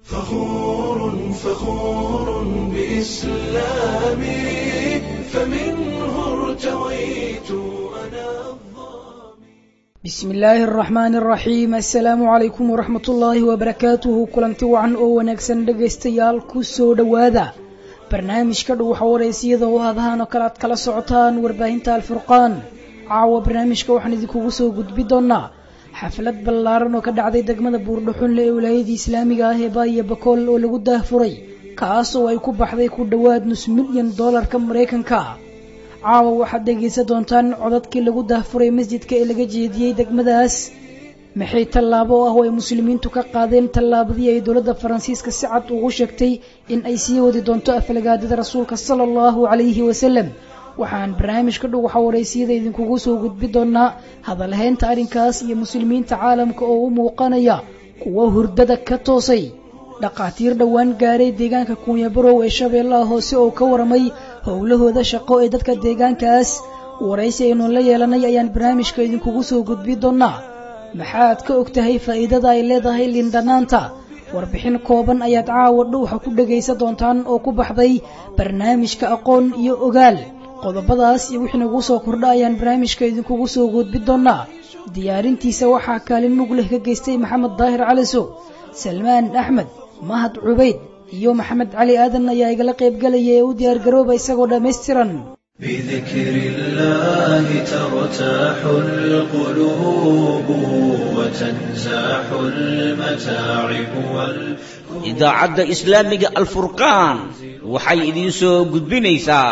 فخور فخور بإسلامي فمنه ارتويت أنا bismi illaahi araxmaani araxiim assalaamu calaykum waraxmat ullaahi wabarakaatuhu kulanti wacan oo wanaagsan dhegaystayaal ku soo dhowaada barnaamijka dhuwaxa wareysiyada oo hadahaan oo kale aad kala socotaan warbaahinta alfurqaan caawa barnaamijka waxaan idinkugu soo gudbi doonaa xaflad ballaaran oo ka dhacday degmada buurdhuxunle ee wilaayadii islaamiga ah ee baaya bakool oo lagu daahfuray kaas oo ay ku baxday ku dhowaad nus milyan doolarka maraykanka caawa waxaad dhegaysan doontaan codadkii lagu daahfuray masjidka ee laga jeediyey degmadaas maxay tallaabo ah oo ay muslimiintu ka qaadeen tallaabadii ay dowladda faransiiska si cad ugu sheegtay in ay sii wadi doonto aflagaadida rasuulka sala allahu calayhi wasalam waxaan barnaamijka dhow waxa wareysiyada idinkugu soo gudbi doonaa hadalhaynta arrinkaas iyo muslimiinta caalamka oo u muuqanaya kuwa hurdada ka toosay dhakhaatiir dhowaan gaaray deegaanka kuunyabarow ee shabeellaha hoose oo ka waramay howlahooda shaqo ee dadka deegaankaas waraysi aynu la yeelanay ayaan barnaamijka idinkugu soo gudbi doonaa maxaad ka og tahay faa'iidada ay leedahay lindhanaanta warbixin kooban ayaad caawa dhowxa ku dhegaysan doontaan oo ku baxday barnaamijka aqoon iyo ogaal qodobadaas iyo wixii nagu soo kordha ayaan barnaamijka idinkugu soo gudbi doonaa diyaarintiisa waxaa kaalin mug leh ka geystay maxamed daahir caliso salmaan axmed mahad cubayd iyo maxamed cali aadan ayaa igala qaybgalaya ee u diyaargarooba isagoo dhammaystiran بذكر الله ترتاح القلوب وتنزاح المتاعب وال idaacadda islaamiga alfurqaan waxay idiin soo gudbinaysaa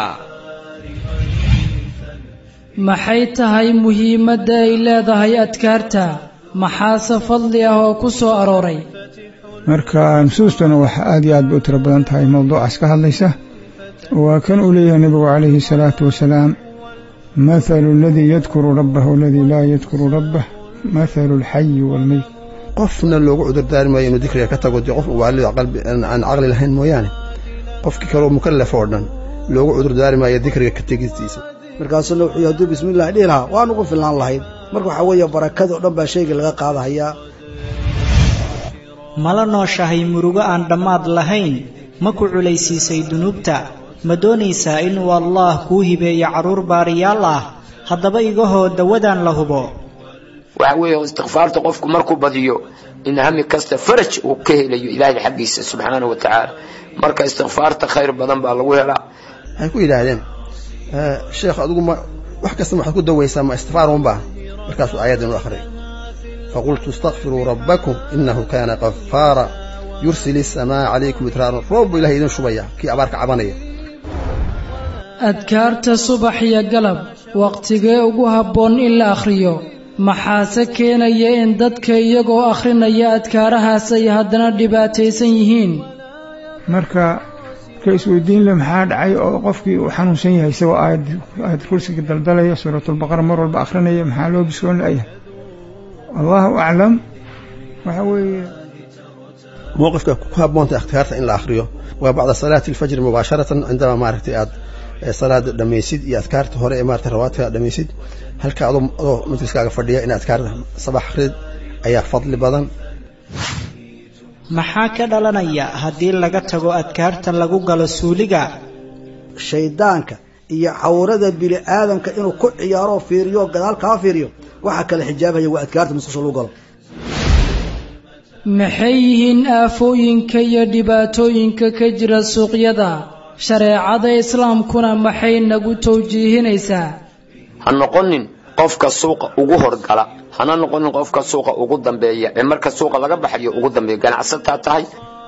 maxay tahay muhiimadda ay leedahay adkaarta maxaase fadli ah oo ku soo arooray marka nusuustuna wax aad iyo aad bay u tiro badan tahay mowduucaas ka hadlaysa waa kan uu leeyahay nebigu calayhi salaatu wasalaam mathalu aladii yadkuru rabbahu aladii laa yadkuru rabbah mathalu alxayi waalmeyt qofna loogu cudurdaari maayo inuu dikriga ka tago dee qof waalida qalbi aan caqli lahayn mooyaane qofkii kaleo mukallaf oo dhan loogu cudurdaari maayo dikriga ka tegistiisa markaasuna wuxuu hadduu bismillahi dhihi lahaa waan ugu filnaan lahayd marka waxaa weeye barakada o dhan baa shayga laga qaadahayaa mala nooshahay murugo aan dhammaad lahayn ma ku culaysiisay dunuubta ma doonaysaa inuu allaah kuu hibeeyo carruur baariyaal ah haddaba igahoo dawadaan la hubo waxa weeye istikfaarta qofku markuu badiyo in hami kasta faraj uu ka helayo ilaahay xaggiisa subxaanahu wa tacaala marka istikfaarta khayr badan baa lagu helaa waxay ku yidhaahdeen sheekh adigu ma wax kasta waxaad ku dawaysaa ma istikfaar unbaa markaasuu aayaddan u akhriyay faqultu istakfiruu rabbakum innahu kaana qafaara yursil isamaa calaykum idraaran roob buu ilahay idin shubaya kii abaarka cabanaya adkaarta subax iyo galab wakhtigee ugu habboon in la akhriyo maxaase keenaya in dadka iyagoo akhrinaya adkaarahaas ay haddana dhibaataysan yihiin marka ka isweydiin le maxaa dhacay oo qofkii uu xanuunsan yahay isagoo aayad aayad kursiga daldalaya suuratulbaqara mar walba akhrinaya maxaa loo bisoon la'yahay allahu aclam waxa weeye mowqifka ku habboonta ikhtiyaarta in la akhriyo waa bacda salaati alfajri mubaasharatan cindama maaragtay aad salaada dhammaysid iyo adkaarta hore ee maarata rawaadka dhammaysid halka adoo adoo majliskaaga fadhiya in adkaarta sabax akhrid ayaa fadli badan maxaa ka dhalanaya haddii laga tago adkaarta lagu galo suuliga shayddaanka iyo cawrada bini aadamka inuu ku ciyaaroo fiiriyo gadaal kaa fiiriyo waxaa kale xijaabaya waa adkaarta musqusha lagu galo maxay yihiin aafooyinka iyo dhibaatooyinka ka jira suuqyada shareecada islaamkuna maxay nagu tawjiihinaysaa ha noqonin qofka suuqa ugu horgala hana noqonin qofka suuqa ugu dambeeya ee marka suuqa laga baxayo ugu dambeeya ganacsataa tahay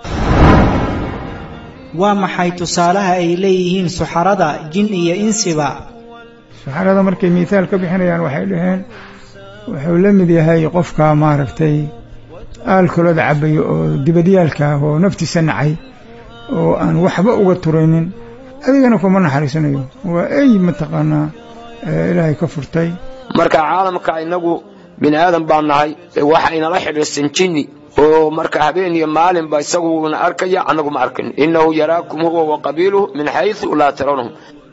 waa maxay tusaalaha ay leeyihiin suxarada jin iyo insiba saxarada markay miihaal ka bixinayaan waxay dhaheen wuxuu la mid yahay qofka maaragtay aalkolada cabaya oo dibadyaalka ah oo naftiisa nacay oo aan waxba uga turaynin adigana kuma naxariisanayo waa ey mataqaanaa ilaahay ka furtay marka caalamka inagu bini aadan baa nahay waxa inala xidhiirsan jinni oo marka habeen iyo maalinba isaguna arkaya annagu ma arkin innahu yaraakum huwa wa qabiiluhu min xaysu laa tarawnahum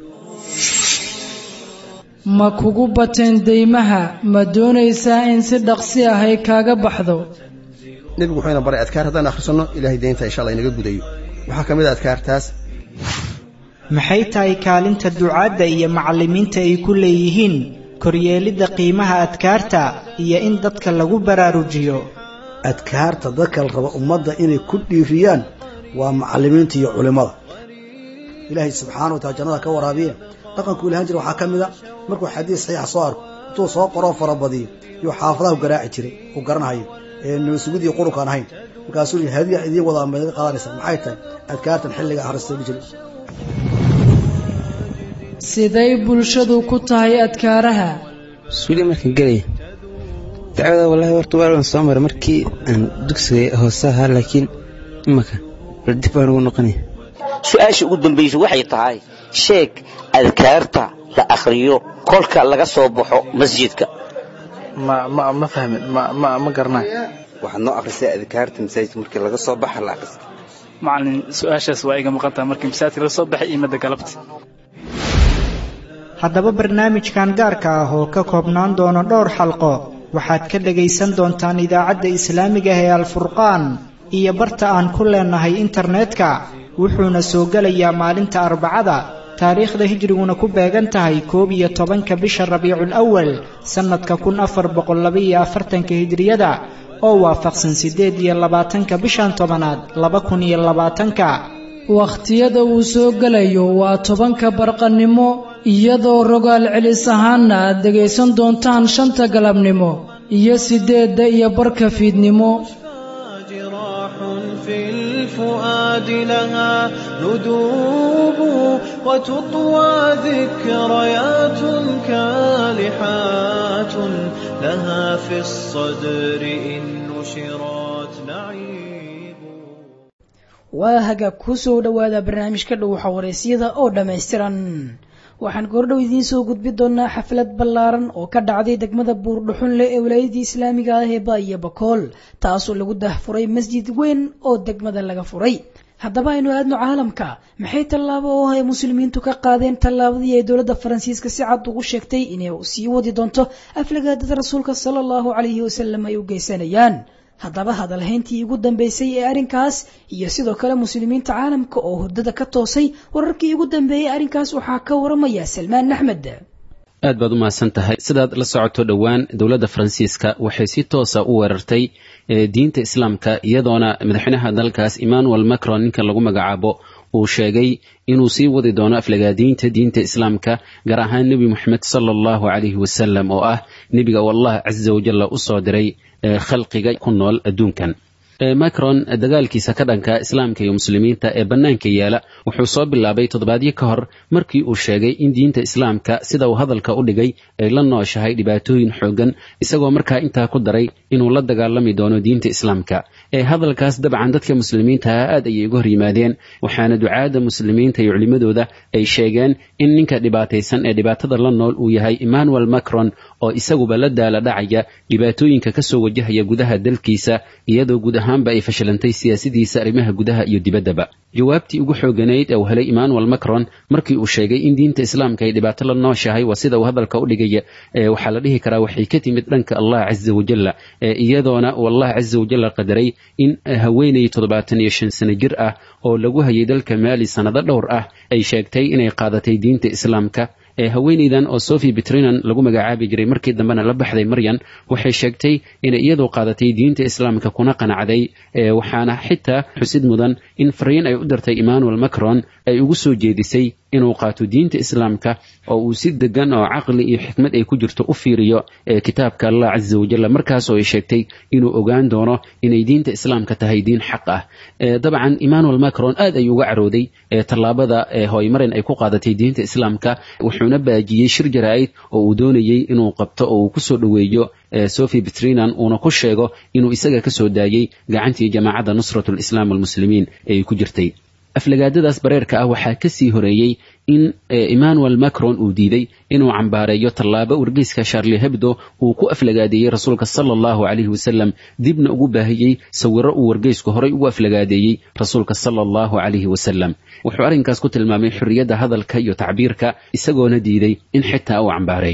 ma kugu bateen deymaha ma doonaysaa in si dhaqsi ah ay kaaga baxdo nebigu wuxuu ina baray adkaar haddaan akhrisanno ilahay deynta insha allah inaga gudayo waxaa ka mid a adkaartaas maxay tahay kaalinta ducaadda iyo macallimiinta ay ku leeyihiin koryeelidda qiimaha adkaarta iyo in dadka lagu baraarujiyo adkaarta dadka la raba ummadda inay ku dhiiriyaan waa macallimiinta iyo culimmada ilaahay subxaana wa taala jannada ka waraabiye dhaqankuu ilahan jira waxaa ka mid a markuu xadiis saxiixa soo arko intuu soo qoroo farabadiyo iyo xaafadaha garaaci jiray uu garanahayo ee nabasugid iyo qurunkaan ahayn markaasuu yii hadiya idiin wadaa meedaga qaadanaysa maxay tahay adkaartan xilliga akhristay jiri siday bulshadu ku tahay adkaaraha suuli markaan gelaya dacwada wallaahi horta waan soo maray markii aan dugsiga hoose ahaa laakiin imaka bal dib baan ugu noqonaya su-aasha ugu dambaysa waxay tahay sheeg adkaarta la akhriyo kolka laga soo baxo masjidka ma ma ma fahmin ma ma ma garanayo waxaad noo akhrisay adkaarta masaajidka markii laga soo baxa la akhristo macalin su-aashaas waa iga maqan tahay markii masaajidka laga soo baxay iyo madda galabta haddaba barnaamijkan gaarka ah oo ka koobnaan doono dhowr xalqo waxaad ka dhegaysan doontaan idaacadda islaamiga ah ee alfurqaan iyo barta aan ku leenahay internetka wuxuuna soo gelayaa maalinta arbacada taariikhda hijriguna ku beegan tahay koob iyo tobanka bisha rabiicul awal sannadka kun afar boqol labaiyo afartanka hijriyada oo waafaqsan siddeed iyo labaatanka bishan tobanaad laba kun iyo labaatanka wakhtiyada uu soo gelayo waa tobanka barqannimo iyadoo rogaal celis ahaanna aad dhegaysan doontaan shanta galabnimo iyo siddeedda iyo barka fiidnimo في الفؤاد لها ندوب وتطوى ذكريات كالحات لها في الصدر إن نشرات نعيب waa hagaag ku soo dhowaada barnaamijka dhow xawareysyada oo dhammaystiran waxaan goordhow idiin soo gudbi doonaa xaflad ballaaran oo ka dhacday degmada buurdhuxunle ee walaayadii islaamiga ah ee baaiyo bakool taasoo lagu dahfuray masjid weyn oo degmada laga furay haddaba aynu aadno caalamka maxay tallaabo oo ay muslimiintu ka qaadeen tallaabadii ay dowladda faransiiska si cad ugu sheegtay inay sii wadi doonto aflagaadada rasuulka sala allahu calayhi wasalam ay u geysanayaan haddaba hadalhayntii ugu dambeysay ee arrinkaas iyo sidoo kale muslimiinta caalamka oo hurdada ka toosay wararkii ugu dambeeyey arrinkaas waxaa ka waramaya salmaan axmed aad baad u mahadsan tahay sidaad la socoto dhowaan dowladda faransiiska waxay si toosa u weerartay diinta islaamka iyadoona madaxweynaha dalkaas emmanuel macron ninka lagu magacaabo uu sheegay inuu sii wadi doono aflagaadiinta diinta islaamka gaar ahaan nebi moxamed sala allahu calayhi wasalam oo ah nebiga oo allah casa wajalla u soo diray khalqiga ku nool adduunkan macron dagaalkiisa ka dhanka islaamka iyo muslimiinta ee bannaanka yaala wuxuu soo bilaabay toddobaadyo ka hor markii uu sheegay in diinta islaamka sida uu hadalka u dhigay ay la nooshahay dhibaatooyin xooggan isagoo markaa intaa ku daray inuu la dagaalami doono diinta islaamka ee hadalkaas dabcan dadka muslimiintaha aad ayay uga hor yimaadeen waxaana ducaadda muslimiinta iyo culimmadooda ay sheegeen in ninka dhibaataysan ee dhibaatada la nool uu yahay emmanuel macron oo isaguba la daala dhacaya dhibaatooyinka kasoo wajahaya gudaha dalkiisa iyadoo guud ahaanba ay fashilantay siyaasadiisa arrimaha gudaha iyo dibaddaba jawaabtii ugu xooganayd ee uu helay emmanuel macron markii uu sheegay in diinta islaamka ay dhibaato la nooshahay waa sida uu hadalka u dhigaya waxaa la dhihi karaa waxay ka timid dhanka allah casa wajalla iyadoona uu allah casa wajalla qadaray in haweenay toddobaatan iyo shan sano jir ah oo lagu hayay dalka maali sannado dhowr ah ay sheegtay inay qaadatay diinta islaamka haweenaydan oo sophie betrinan lagu magacaabi jiray markii dambena la baxday maryan waxay sheegtay inay iyadu qaadatay diinta islaamka kuna qanacday waxaana xitaa xusid mudan in fariin ay u dirtay emmanuel macron ay ugu soo jeedisay inuu qaato diinta islaamka oo uu si degan oo caqli iyo xikmad ay ku jirto u fiiriyo kitaabka allah casa wajalla markaasoo ay sheegtay inuu ogaan doono inay diinta islaamka tahay diin xaq ah dabcan emmanuel macron aad ayuu uga carooday tallaabada hooymarin ay ku qaadatay diinta islaamka wuxuuna baajiyey shir jaraa'id oo uu doonayey inuu qabto oo uu kusoo dhoweeyo sophie betrinan uuna ku sheego inuu isaga ka soo daayey gacantii jamaacadda nusrat lislaam almuslimiin ee ku jirtay aflagaadadaas bareerka ah waxaa ka sii horeeyey in emmanuel macron uu diiday inuu cambaareeyo tallaabo wargeyska sharli hebdo uu ku aflagaadeeyey rasuulka sala allahu calayhi wasalam dibna ugu baahiyey sawiro uu wargeysku horay ugu aflagaadeeyey rasuulka sala allahu calayhi wasalam wuxuu arrinkaas ku tilmaamay xorriyadda hadalka iyo tacbiirka isagoona diiday in xitaa uu cambaareeyo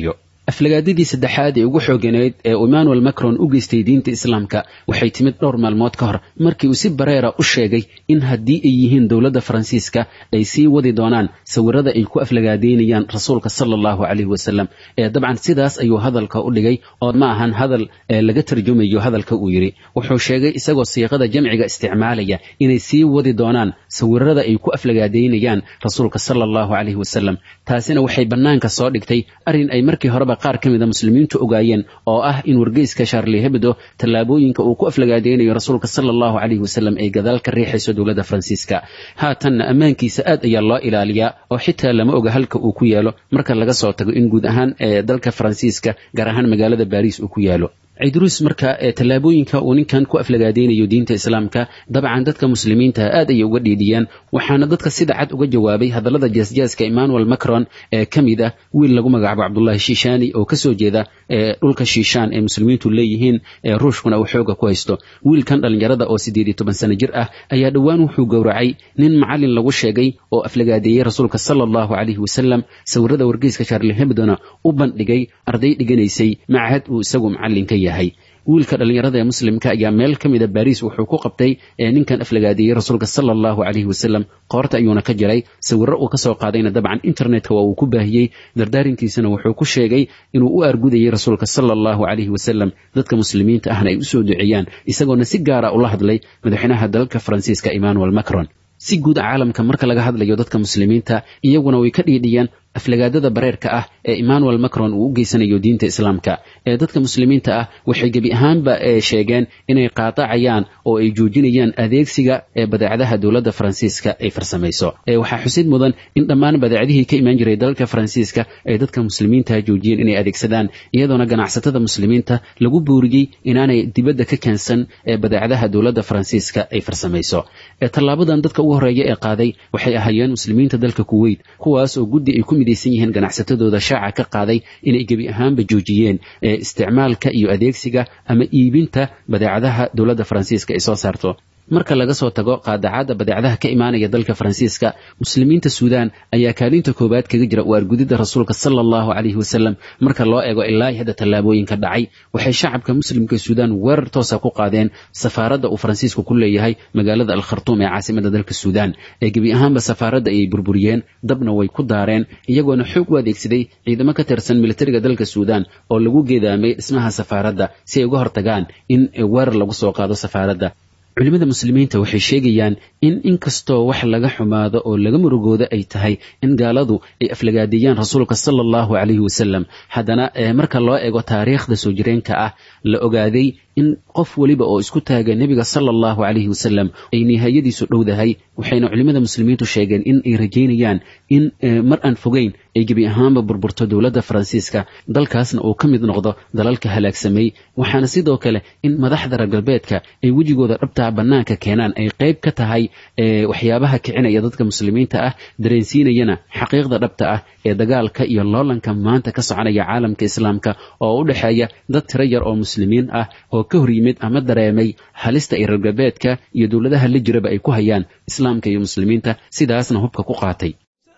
aflagaadadii saddexaad ee ugu xooganeyd ee emmanuel macron u geystay diinta islaamka waxay timid dhowr maalmood ka hor markii uu si bareera u sheegay in haddii ay yihiin dowladda faransiiska ay sii wadi doonaan sawirada ay ku aflagaadeynayaan rasuulka sala allahu caleyhi wasalam ee dabcan sidaas ayuu hadalka u dhigay oo ma ahan hadal laga tarjumayo hadalka uu yidhi wuxuu sheegay isagoo siiqada jamciga isticmaalaya inay sii wadi doonaan sawirada ay ku aflagaadeynayaan rasuulka sala allahu caleyhi wasalam taasina waxay bannaanka soo dhigtay arrin ay markii horeba qaar ka mida muslimiintu ogaayeen oo ah in wargeyska sharli hebdo tallaabooyinka uu ku aflagaadeynayo rasuulka sala allahu caleyhi wasalam ay gadaal ka riixayso dowladda faransiiska haatanna ammaankiisa aad ayaa loo ilaaliyaa oo xitaa lama oga halka uu ku yaalo marka laga soo tago in guud ahaan ee dalka faransiiska gaar ahaan magaalada baariis uu ku yaalo cidruus marka tallaabooyinka uu ninkan ku aflagaadeynayo diinta islaamka dabcan dadka muslimiinta aad ayay uga dhiidhiyaan waxaana dadka sida cad uga jawaabay hadallada jaasjaaska emmanuel macron ee ka mid ah wiil lagu magacaabo cabdullahi shiishani oo kasoo jeeda dhulka shiishaan ee muslimiintu leeyihiin ruushkuna uu xooga ku haysto wiilkan dhallinyarada oo siddeed iyo toban sano jir ah ayaa dhowaan wuxuu gowracay nin macalin lagu sheegay oo aflagaadeeyey rasuulka sala allahu caleyhi wasalam sawirada wargeyska sharli hebdona u bandhigay arday dhiganaysay machad uu isagu macallinka yahay wiilka dhallinyarada ee muslimka ayaa meel ka mida baariis wuxuu ku qabtay ninkan aflagaadeeyey rasuulka sala allahu caleyhi wasalam qoorta ayuuna ka jiray sawirro uu ka soo qaadayna dabcan internetka waa uu ku baahiyey dardaarinkiisana wuxuu ku sheegay inuu u argudayey rasuulka sala allahu caleyhi wasalam dadka muslimiinta ahna ay usoo duceeyaan isagoona si gaara ula hadlay madaxweynaha dalka faransiiska emmanuel macron si guud caalamka marka laga hadlayo dadka muslimiinta iyaguna way ka dhiidhiyaan aflagaadada bareerka ah ee emmanuel macron uu u geysanayo diinta islaamka ee dadka muslimiinta ah waxay gebi ahaanba sheegeen inay qaadacayaan oo ay joojinayaan adeegsiga ee badeecadaha dowladda faransiiska ay farsamayso waxaa xusid mudan in dhammaan badeecadihii ka imaan jiray dalka faransiiska ay dadka muslimiinta joojiyeen inay adeegsadaan iyadoona ganacsatada muslimiinta lagu booriyey inaanay dibadda ka keensan ee badeecadaha dowladda faransiiska ay farsamayso tallaabadan dadka ugu horeeya ee qaaday waxay ahaayeen muslimiinta dalka kuweyt kuwaas oo guddi ay ku midaysan yihiin ganacsatadooda shaaca ka qaaday inay gebi ahaanba joojiyeen isticmaalka iyo adeegsiga ama iibinta badeecadaha dowladda faransiiska ay soo saarto marka laga soo tago qaadacadda badeecadaha ka imaanaya dalka faransiiska muslimiinta suudaan ayaa kaalinta koowaad kaga jira u argudidda rasuulka sala allahu caleyhi wasalam marka loo eego ilaa hadda tallaabooyinka dhacay waxay shacabka muslimka suudaan weerar toosa ku qaadeen safaaradda uu faransiisku ku leeyahay magaalada alkhartuum ee caasimada dalka suudaan ee gebi ahaanba safaaradda ayay burburiyeen dabna way ku daareen iyagoona xoog u adeegsaday ciidamo ka tirsan militariga dalka suudaan oo lagu geedaamay dhismaha safaaradda si ay uga hortagaan in weerar lagu soo qaado safaaradda culimada muslimiinta waxay sheegayaan in inkastoo wax laga xumaado oo laga murugooda ay tahay in gaaladu ay aflagaadeeyaan rasuulka sala allahu caleyhi wasalam haddana marka loo eego taariikhda soo jireenka ah la ogaaday in qof weliba oo isku taaga nebiga sala allahu caleyhi wasalam ay nihaayadiisu dhowdahay waxayna culimmada muslimiintu sheegeen in ay rajaynayaan in mar aan fogeyn ay gebi ahaanba burburto dowladda faransiiska dalkaasna uu ka mid noqdo dalalka halaagsamay waxaana sidoo kale in madaxda reer galbeedka ay wejigooda dhabtaa bannaanka keenaan ay qayb ka tahay waxyaabaha kicinaya dadka muslimiinta ah dareensiinayana xaqiiqda dhabta ah ee dagaalka iyo loolanka maanta ka soconaya caalamka islaamka oo u dhexeeya dad tiro yar oo muslimiin ah oo ka hor yimid ama dareemay halista ay reer galbeedka iyo dowladaha la jiraba ay ku hayaan islaamka iyo muslimiinta sidaasna hubka ku qaatay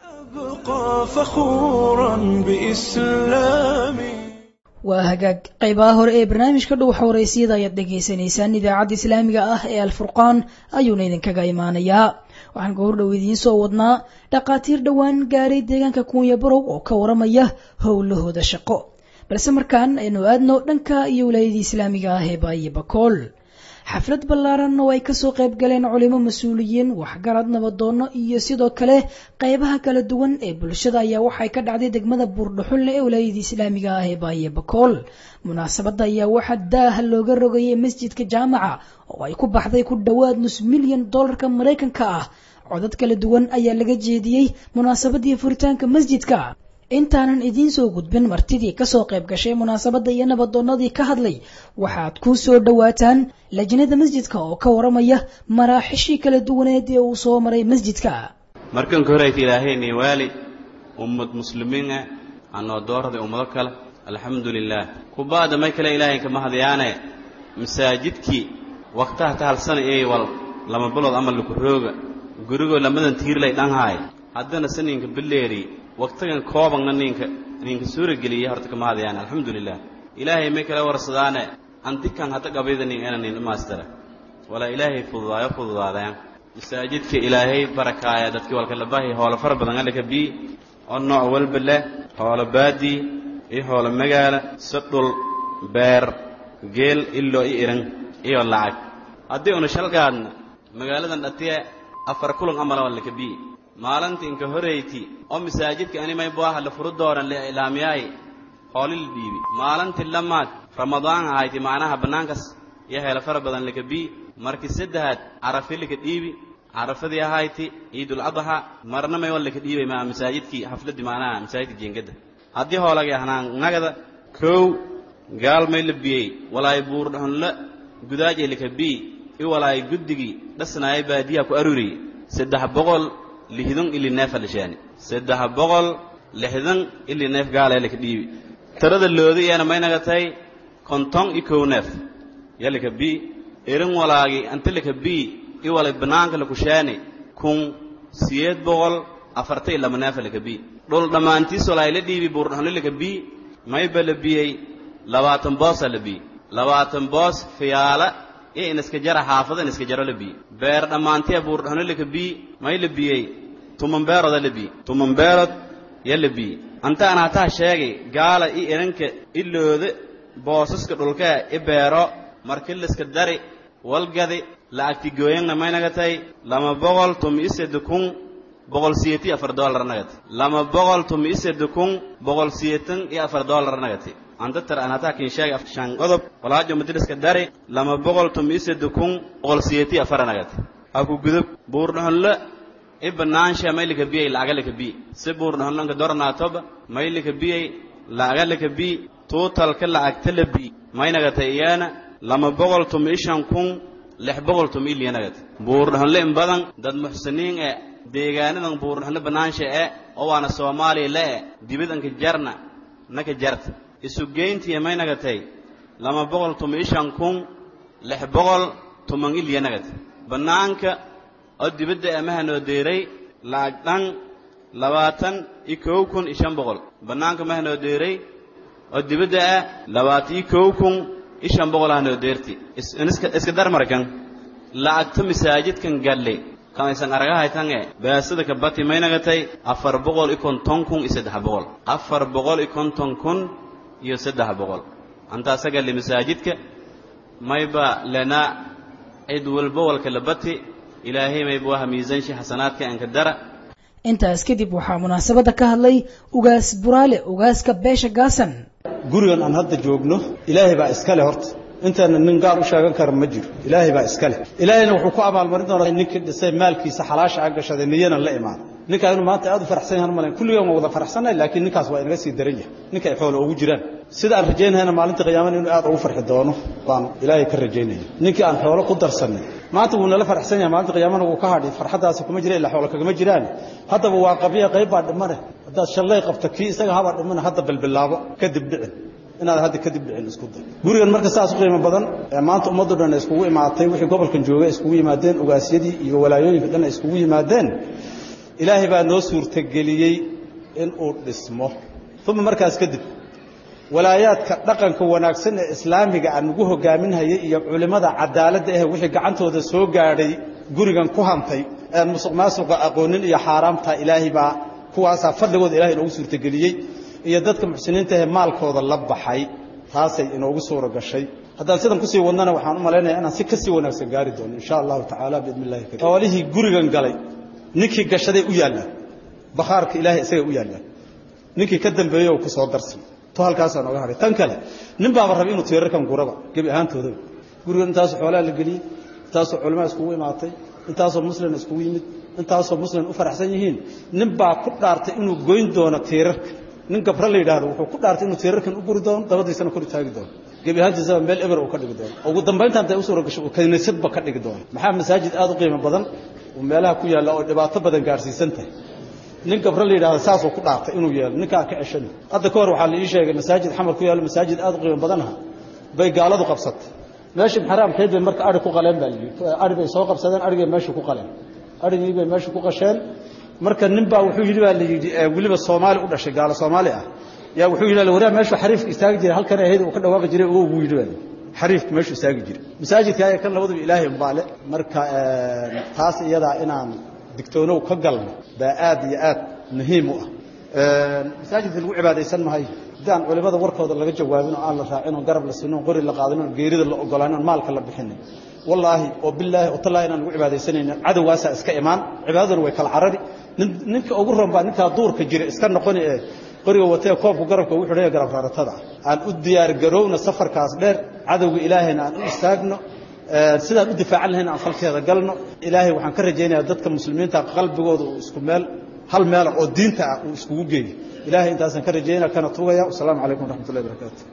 waa hagaag qaybaha hore ee barnaamijka dhow xawaraysiyada ayaad dhagaysanaysaan idaacadda islaamiga ah ee alfurqaan ayuuna idinkaga imaanayaa waxaan goor dhow idiin soo wadnaa dhakhaatiir dhowaan gaaray deegaanka kuunya barow oo ka waramaya howlahooda shaqo balse markaan aynu aadno dhanka iyo wilaayadii islaamiga ah ee baayo bakool xaflad ballaaran oo ay kasoo qayb galeen culimo mas-uuliyiin waxgarad nabadoono iyo sidoo kale qaybaha kala duwan ee bulshada ayaa waxay ka dhacday degmada buurdhaxulle ee wilaayadii islaamiga ah ee baaye bakool munaasabadda ayaa waxaa daaha looga rogayay masjidka jaamaca oo ay ku baxday ku dhowaad nus milyan dollarka maraykanka ah codad kala duwan ayaa laga jeediyey munaasabadii furitaanka masjidka intaanan idiin soo gudbin martidii kasoo qayb gashay munaasabadda iyo nabadoonadii ka hadlay waxaad ku soo dhowaataan lajnada masjidka oo ka waramaya maraaxishii kala duwaneed ee uu soo maray masjidka markanka horeyta ilaahayni waali ummad muslimiina anoo doorada ummado kale alxamdu lilaah kubaada may kale ilaahay kama hadyaane masaajidkii waktaha ka halsana ee wal lama bilood ama lakurooga gurigoo lamadan tiirlay dhanhaay haddana saninka bileeri waqtigan koobanna ninka ninka suura geliyay horta kama hadayaan alxamdulilah ilaahay may kala warsadaane antikan hadda gabaydanin inanin imaastara walaa ilaahay fududaayo fududaadeen masaajidka ilaahay barakaaya dadkii walkalabahi hoolo fara badan alika bii oo nooc walba leh hoolo baadii iyo hoolo magaala sadhul beer geel iloo i iran iyo lacag haddii una shalgaadna magaaladan dhatiye afar kulan amala walika bii maalinta inka horeyti oo masaajidka animay buaha la furu dooran la ilaamiyaay hooli la dhiibi maalintii lamaad ramadaan ahayti macnaha bannaankas iyo heelo fara badan laka bii markii saddexaad carafi laka dhiibi carafadii ahayti ciidul adha marna may wal laka dhiibay maa masaajidkii xafladii macnaha masaajidka jeengada haddii hoolagii ahnaan nagada kow gaal may la biyey walaay buurdhonla gudaajay laka bii i walaay guddigii dhasnaayay baadiyaha ku aruriyey saddex boqol lixdan ili neefa lishaani saddex boqol lixdan ili neef gaalaya laka dhiibi tirada loodi iyana may nagatay konton i kow neef yalika bii erin walaagi anta laka bii i walay bannaanka lakushaani kun siyeed boqol afarta i lama neefa laka bii dhul dhammaantiis walaay la dhiibi buurdhonla laka bii mayba la biyey labaatan boosa la bii labaatan boos fiyaala iyo inaska jara xaafada inaska jaro la bii beer dhammaantiya buurdhonla laka bii may la biyey tuman beeroda la bii tuman beerod ya la bii anta aan hataa sheegay gaala i iranka i looda boosaska dhulkee i beero marki liska dari walgadi lacagti gooyangna may nagatay lama boqol tumi i sedde kun boqol siyeti afar doolar nagati lama boqol tumi i sedde kun boqol siyetan iyo afar doolar nagati anta tar aan hataa kin sheegay shan qodob walaajo madiliska dari lama boqol tumi i sedde kun boqol siyeti afara nagati haku gudub buurdhonla i banaansha may lika biyey lacaga lika biy si buurdhonlanka dornaatoba may lika biyey lacaga lika biy tuutalka lacagta la biy may nagatay iyana lama boqol tumi i shan kun lix boqol tumi i liya nagati buurdhonle in badan dad muxsiniin e deegaanadan buurdhonle banaansha e oo waana soomaaliya le e dibidanka jarna naka jarta isu geyntiya may nagatay lama boqol tumi i shan kun lix boqol tuman i liya nagati bannaanka oo dibadda amaha noo deeray lacag dhan labaatan iyo kow kun iyo shan boqol bannaanka maha noo deeray oo dibadda ah labaatan iyo kow kun iyo shan boqol ah noo deerti iska dar markan lacagta masaajidkan galle kamaysan aragahaytange baasada ka bati may nagatay afar boqol iyo konton kun iyo saddex boqol afar boqol iyo konton kun iyo saddex boqol antaasa galle masaajidka mayba lena cid walba walka la bati ilaahay mayba waha miisaanshi xasanaadka anka dara intaas kadib waxaa munaasabadda ka hadlay ugaas buraale ugaaska beesha gaasan gurigan aan hadda joogno ilaahay baa iska leh horta intaana nin gaar u sheegan kara ma jiro ilaahay baa iska leh ilaahayna wuxuu ku abaalmarin doonaa ninkii dhisay maalkiisa xalaasha a gashaday niyana la imaan ninkaa inuu maanta aad u faraxsan yahan malayn kulligan waa wada faraxsannahay laakiin ninkaas waa inaga sii daran yahay ninka ay xoolo ugu jiraan sida aan rajaynahayna maalinta qiyaamana inuu aad ugu farxi doono baan ilaahay ka rajaynaya ninkii aan xoolo ku darsanay maanta wuu nala faraxsan yahay maalinta qiyaamana wuu ka hadhi farxaddaasi kuma jira ilaa xoolo kagama jiraan haddaba waa qabiya qayb baa dhimane haddaad shallay qabta kii isaga habaa dhimane hadda bilbilaabo kadib dhicin inaad hadda kadib dhicin isku day gurigan marka saas u qiimo badan ee maanta ummaddu dhan ay iskugu imaatay wixii gobolkan joogay iskugu yimaadeen ugaasyadii iyo walaayooyinka dhan ay iskugu yimaadeen ilaahay baa noo suurtageliyey inuu dhismo uma markaas kadib walaayaadka dhaqanka wanaagsan ee islaamiga aan ugu hogaaminhayay iyo culimmada cadaaladda ah wixii gacantooda soo gaadhay gurigan ku hantay aan musuq maasuqa aqoonin iyo xaaraamta ilaahay baa kuwaasaa fadligooda ilahay inoogu suurtageliyey iyo dadka muxsiniinta ahee maalkooda la baxay taasay inoogu suura gashay haddaan sidan kusii wadnana waxaan u malaynaya inaan si kasii wanaagsan gaari doono insha allahu tacaala biidni illahi karim xoolihii gurigan galay ninkii gashaday u yaallaan bakhaarka ilaahay isagay u yaallaan ninkii ka dambeeyey oo ku soo darsan to halkaasaan oga hadhay tan kale nin baaba rabay inuu tiirarkan guraba gebi ahaantoodaba gurigan intaasoo xoolaha la geliyey intaasoo culimaa iskugu imaatay intaasoo muslim iskugu yimid intaasoo muslim u faraxsan yihiin nin baa ku dhaartay inuu goyn doono tiirarka nin gabra la yidhaahdo wuxuu ku dhaartay inuu tiirarkan u guri doono dabadiisana kor taagi doono gebi ahaantiisaba meel eber uu ka dhigi doono ugu dambaynta intay u suura gasho uu kaniisadba ka dhigi doono maxaa masaajid aad u qiimo badan uu meelaha ku yaalla oo dhibaato badan gaarsiisan tahay nin gabra la yidhahdo saasuu ku dhaartay inuu yeelo ninkaan ka ceshani hadda ka hor waxaa la ii sheegay masaajid xamar ku yaallo masaajid aad u qiimo badanha bay gaaladu qabsatay meeshii xaraamkeed bay marka ari ku qaleen baa layidhi ari bay soo qabsadeen arigay meesha ku qaleen arigii bay meesha ku qasheen marka nin baa wuxuu yidhi baa la yidhi weliba soomaali u dhashay gaalo soomaali ah yaa wuxuu yidhi waraa meeshu xariifka istaagi jiray halkan ahayd uu ka dhawaaqi jiray oo ugu yidhi baa xariifka meeshu istaagi jiray masaajidka ayaa kan labaduba ilaahay umbaale marka taas iyadaa inaan digtoonow ka galno baa aad iyo aad muhiim u ah masaajidka lagu cibaadaysan mahayo haddii aan culimada warkooda laga jawaabin oo aan la raacin oo garab la siinin oo qori la qaadin oo geerida la ogolaanin oo maalka la bixinin wallaahi oo bilaahi oo tallaahi inaan lagu cibaadaysanaynin cadowgaasaa iska imaan cibaadaduna way kala carari ninka ugu ron baa ninkaa duurka jira iska noqoni ee qoriga watee koobku garabka wuxuu leeyahay garab raaratada aan u diyaar garowna safarkaas dheer cadowga ilaahayna aan u istaagno sidaan u difaacan lahayn aan falkeeda galno ilaahay waxaan ka rajaynayaa dadka muslimiinta qalbigooda uu isku meel hal meela oo diinta ah uu iskugu geeyo ilahay intaasaan ka rajaynaya kana tugaya wasalaamu calaykum waraxmatullahi barakaatu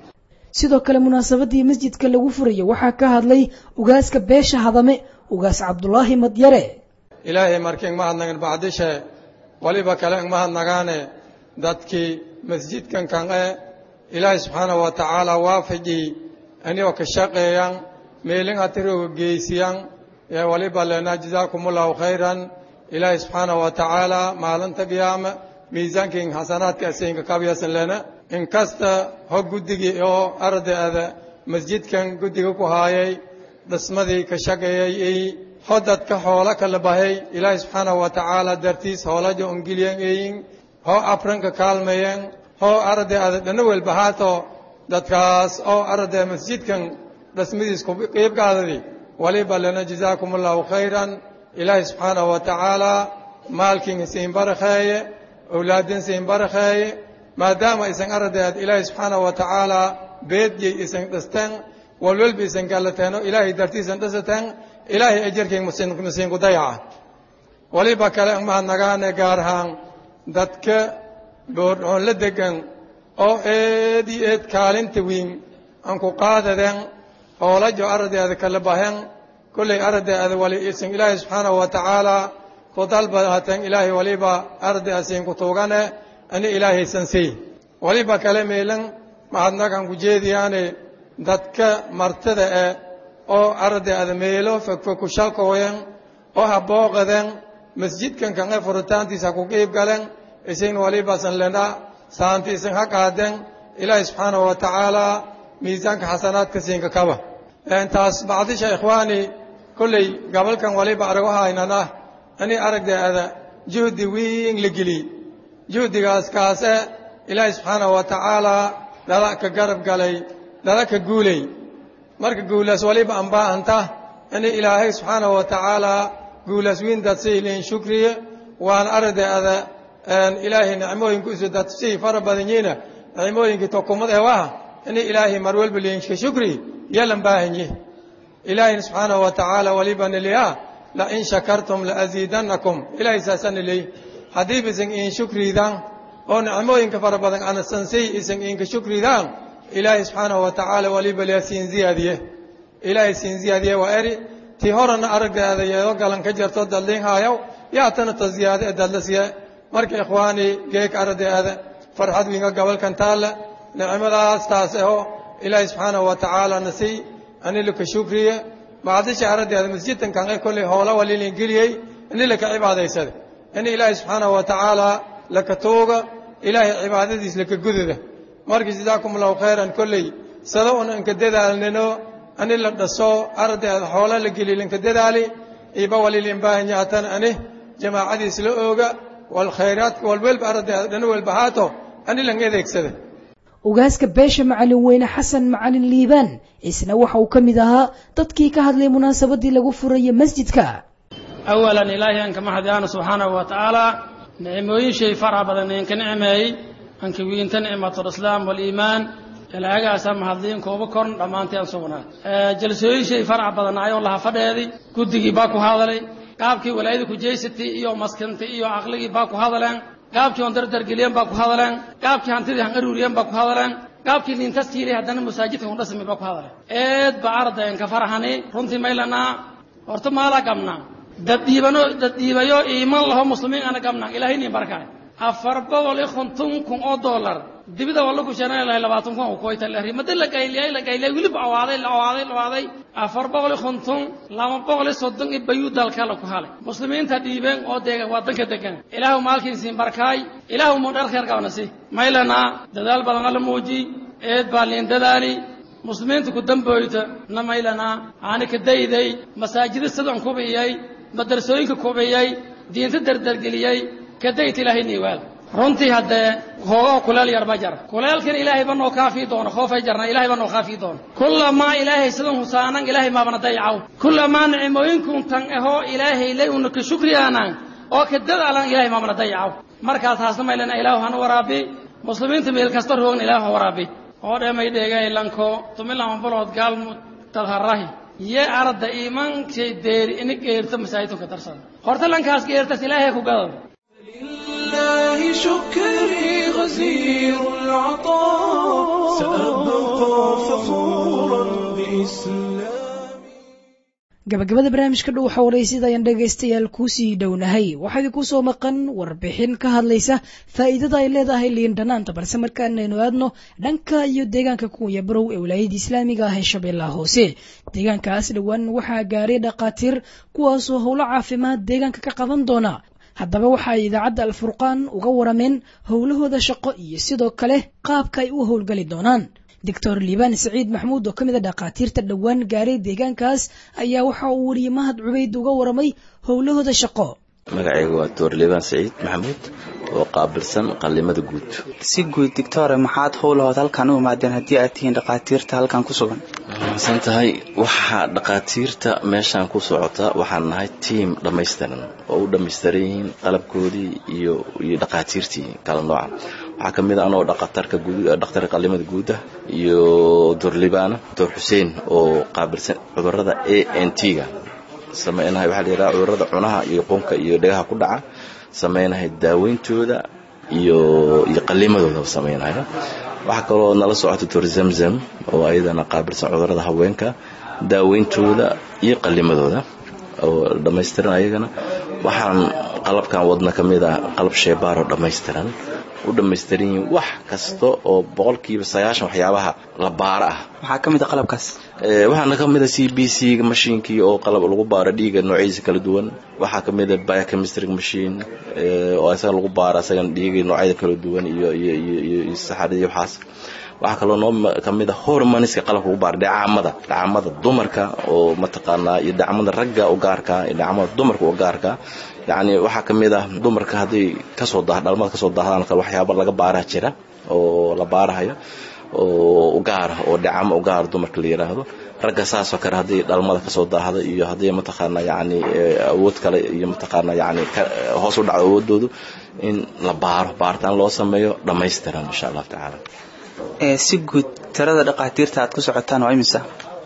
sidoo kale munaasabadii masjidka lagu furaya waxaa ka hadlay ugaaska beesha hadame ugaas cabdulaahi madyare ilaahay markii ingmahadnagan bacdishe waliba kale ingmahadnagaane dadkii masjidkan kan e ilaahay subxaanahu wa tacaala waafajii anigoo ka shaqeeyan meelin atirooga geysiyan ee waliba lena jazaakumullahu khayran ilaahay subxaanahu wa tacaala maalinta qiyaama miisaankiin xasanaadka asaynka kabyasan lena inkasta ho guddigii oo ardayada masjidkan guddiga ku haayay dhismadii ka shaqeeyay ho dadka xoolo kala bahay ilaahay subxaanahu wa tacaala dartiis hoolaja ongilyan eyin ho afranka kaalmeyen ho ardayada dhana welba haato dadkaas oo arday masjidkan dhismadiis ku qiibgaadadi waliba lana jazaakum allahu khayran ilaahay subxaanahu wa tacaala maalkiin isiin barakheeye awlaadin siin barakheeye maadaama isan ardayd ilaahay subxaanahu wa tacaala beedyay isan dhisteen walwalba isan gallateeno ilaahay dartiisan dhisateen ilaahay ajarkiin masiinku dayaca waliba kale mahadnagaane gaar ahaan dadka boordhoon la degan oo eed iyo eed kaalinta wiin aan ku qaadadeen hoolajo ardayda kala bahen kollay ardayda wali isan ilaahay subxaanahu wa tacaala ku dalbadahateen ilaahay waliba arday asiin ku tuugane ani ilaahaysan sii waliba kale meelan mahadnagaan ku jeediyaane dadka martada eh oo ardayda meelo fogfog ku shalkooyen oo ha booqadeen masjidkan kan e furitaantiisa ku qiib galen isin waliba san lena saanti isin ha qaadeen ilaahay subxaanahu wa tacaala miisaanka xasanaadka siinka kaba taas bacdisha ikhwaani kolley gabalkan waliba arago haynana ani aragdeeda juhdi wiin la geliy juhdigaas kaase ilaahay subxaanahu wa tacaala dhala ka garab galay dhala ka guulay marka guulaas waliba aan baahanta ini ilaahay subxaanahu wa tacaala guulaas wiin dadsii liin shukriye waan aragdeeda ilaahay nicmooyinku isu dadsii fara badan yiina nicmooyinkii tokumad ee waha ini ilaahay mar walba liinka shukri yalan baahanyi ilaahayna subxaanahu wa tacaala waliba niliya lain shakartum laaziidannakum ilaahay saasana leey haddiib isan iin shukriidaan oo nicmooyinka fara badan anasansiy isan iinka shukriidaan ilaahay subxaanahu wa tacaala waliba liya siin ziyaadiye ilaahay siin ziyaadiye waa eri tii horena aragdeeda yeedo galan ka jarto dadliin haayaw yaatana ta ziyaade ee dadlasiye marka ikhwaani geek aragdeeda farxad wiinga gabalkan taalla nicmadaas taas aho ilaahay subxaanahu wa tacaala nasiy ani laka shukriye bacdisha aragdeeda masjidkan kan ee kolley hoola walilin geliyey ini laka cibaadaysada ini ilaahay subxaanahu wa tacaala laka tuuga ilaahay cibaadadiis laka gudada marka jazaakum allahu khayran kolley sada un inka dadaalnino ani la dhaso aragdeeda hoola la geliy linka dadaali iba walilin baahanyaatan ani jamaacadiis la ooga walkhayraadka walwelba aragdeeda dhana welba haato ani lan adeegsada ugaaska beesha macalin weyne xasan macalin liibaan isna waxa uu ka mid ahaa dadkii ka hadlay munaasabadii lagu furaya masjidka awalan ilaahay aan kama hadyaano subxaanahu wa tacaala nicmooyin shay faraha badan idinka nicmeeyey anka wiinta nicmatulislaam waliimaan ilaagaasa mahadliin kooba korn dhammaantii aan sugnaa jalsooyin shay faraha badan ayoo laha fadheedi guddigii baa ku hadalay qaabkii walaayada kujaysatii iyo maskintii iyo caqligii baa ku hadaleen qaabkii on dardargeliyeen baa ku hadaleen qaabkii hantidii han aruuriyeen baa ku hadaleen qaabkii nintastiilay haddana masaajidka hundhasmi baa ku hadaleen eed ba ardayn ka farahani runtii maylanaa horta maala gamnaa daddiibano daddiibayo iiman laho muslimiin ana gamnaa ilaahay nin barkaay afar boqol iyo konton kun oo dollar dibida walla ku sheegan lahay labaatan kun oo koyta la rimada la gayliyay la gayliyay wiliba awaaday la awaaday la awaaday afar boqol iyo konton laba boqol iyo soddon iyo bayuu dalka la ku halay muslimiinta dhiibeen oo deega wadanka degan ilaahu maalkiisiin barkaay ilaahu mu dhar kheer qabanasi maylana dadaal badan alla muuji eed baa liin dadaali muslimiinta ku damboyta na maylana aani ka dayday masaajida sidan kubiyey madrasooyinka kubiyey diinta dardargeliyey ka dayta ilaahay niiwaal runtii haddee hoogaho kuleel yar ma jara kuleelkan ilaahay ba noo kaafii doono khoofay jarna ilaahay ba noo kaafii doono kullamaa ilaahay sidan husaanan ilaahay maabana dayacaw kullamaa nicmooyinkun tan ahoo ilaahay lay una ka shukriyaanan oo ka dadaalan ilaahay maabana dayacaw markaas haasna maylana ilaahu hana waraabi muslimiinta meel kasta roogna ilaahu ha waraabi oo dheemay dheegay lanko tumilaman bulood gaalmu tadharahi ye arda imankay deeri ini geerta masaajidka darsada horta lankaas geertas ilaahay ku gadada لله شكري غزير العطاء سأبقى فخورا بإسلامي gabagabada barnaamijka dhow xawareysida ayaan dhegaystayaal kuusii dhownahay waxaa idinku soo maqan warbixin ka hadlaysa faa'iidada ay leedahay liin dhanaanta balse markaan aynu aadno dhanka iyo deegaanka kunya barow ee wilaayada islaamiga ah ee shabeellaha hoose deegaankaas dhowaan waxaa gaaray dhakhaatiir kuwaasoo howlo caafimaad deegaanka ka qaban doona haddaba waxa ay idaacadda alfurqaan uga warameen howlahooda shaqo iyo sidoo kale qaabka ay u howlgali doonaan doctor liibaan saciid maxmuud oo ka mid a dhakhaatiirta dhowaan gaaray deegaankaas ayaa waxa uu weriye mahad cubayd uga waramay howlahooda shaqo magacayga waa doctor liibaan saciid maxamuud oo qaabilsan qallimada guud si guud doctore maxaad howlahood halkan u imaadeen haddii aad tihiin dhakhaatiirta halkan ku sugan san tahay waxaa dhakhaatiirta meeshaan ku socota waxaan nahay tiam dhammaystiran oo u dhammaystiran yihiin qalabkoodii iyo iyo dhakhaatiirtii kala nooca waxaa ka mid a anoo dhakhatarka dhakhtarka qallimada guuda iyo doctor liibaan doctor xuseen oo qaabilsan cudurrada a n t-ga sameynahay waxaa la yidhaha cudurrada cunaha iyo qunka iyo dhegaha ku dhaca sameynahay daaweyntooda iyo iyo qallimadooda sameynaya waxaa kaloo nala socota doctor zamzam oo ayadana qaabilsan cudurrada haweenka daaweyntooda iyo qallimadooda oo dhammaystiran ayagana waxaan qalabkan wadna ka mid ah qalab sheebaar oo dhammaystiran u dhammaystiran yihiin wax kasta oo boqolkiiba sagaashan waxyaabaha la baaro ah maxaa ka mid a qalabkaas waxaana ka mid a c b c mashiinkii oo qalab lagu baaro dhiiga noocyadiisa kala duwan waxaa ka mid a biochemistry machine oo isaga lagu baaro isagana dhiiga noocyada kala duwan iyo iyo iyo iyo saxarada iyo waxaas waxaa kaloo noo ka mid a hormoniska qalabka lagu baaro dhacaamada dhacaamada dumarka oo mataqaanaa iyo dhacamada ragga u gaarka iyo dhacamada dumarka u gaarka yacni waxaa ka mid ah dumarka hadday kasoo dah dhalmada kasoo daahdaan kale waxyaaba laga baaraha jira oo la baarahayo oo ugaara oo dhacamo ugaara dumarka la yidhaahdo ragga saasoo kale haddii dhalmada kasoo daahda iyo haddii mataqaana yacni awood kale iyo mataqaana yacni hoos u dhacdo awoodoodu in la baaro baaritaan loo sameeyo dhammaystiran insha allahu tacaala si guud tirada dhakhaatiirta aad ku socotaan waa imisa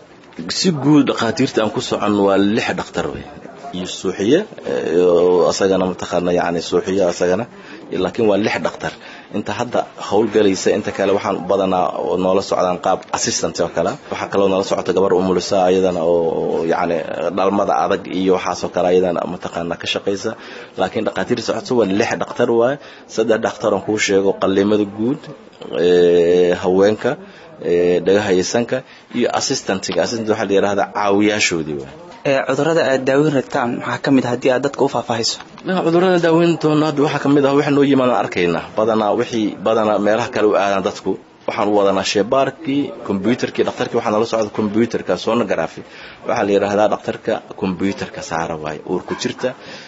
si guud dhakhaatiirta aan ku socon waa lix dhakhtar wey iyo suuxiye asagana mataqaana yani suuxiye asagana laakiin waa lix dhakhtar inta hadda howlgalaysa inta kale waxaan badanaa noola socdaan qaab assistant oo kale waxaa kaloo noola socota gabar umulisa ayadana oo yani dhalmada adag iyo waxaasoo kale ayadana mataqaana ka shaqaysa laakiin dhakhaatiir socota waa lix dhakhtar waaye saddex dhakhtar aan kuu sheego qallimada guud haweenka dhagaha iyo sanka iyo assistantiga assistant waxaa la yidhahdaa caawiyaashoodii waay cudurrada aad daaweyn rabtaan maxaa ka mid a haddii aad dadka u faahfaahayso cudurrada daaweyn doona hadda waxaa ka mid ah wax noo yimaadaan arkaynaa badanaa wixii badanaa meelaha kale u aadaan dadku waxaan u wadanaa sheebaarkii kombyuutarkii dhakhtarkii waxaa nala socda kombyuutarka sonography waxaa la yidhaahdaa dhakhtarka kombyuutarka saara waaye uurku jirta